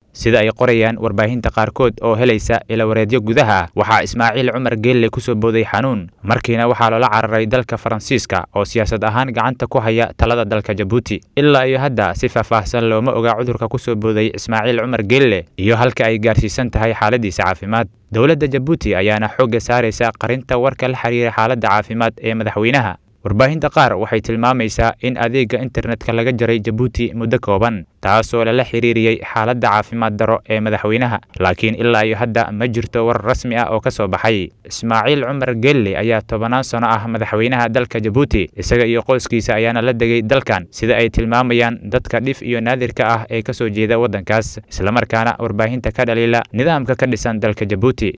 sida ay qorayaan warbaahinta qaarkood oo helaysa ilawareedyo gudaha ah waxaa ismaaciil cumar geelle ku soo booday xanuun markiina waxaa loola cararay dalka faransiiska oo siyaasad ahaan gacanta ku haya talada dalka jabuuti ilaa iyo hadda si faahfaahsan looma oga cudurka ku soo booday ismaaciil cumar geelle iyo halka ay gaarsiisan tahay xaaladiisa caafimaad dowladda jabuuti ayaana xoogga saaraysa qarinta warka la xiriira xaaladda caafimaad ee madaxweynaha warbaahinta qaar waxay tilmaamaysaa in adeegga internetka laga jaray jabuuti muddo kooban taasoo lala xiriiriyey xaaladda caafimaad daro ee madaxweynaha laakiin ilaa iyo hadda ma jirto war rasmi ah oo ka soo baxay ismaaciil cumar gelle ayaa tobanaan sano ah madaxweynaha dalka jabuuti isaga iyo qoyskiisa ayaana la degay dalkan sida ay tilmaamayaan dadka dhif iyo naadirka ah ee ka soo jeeda waddankaas islamarkaana warbaahinta ka dhaliila nidaamka ka dhisan dalka jabuuti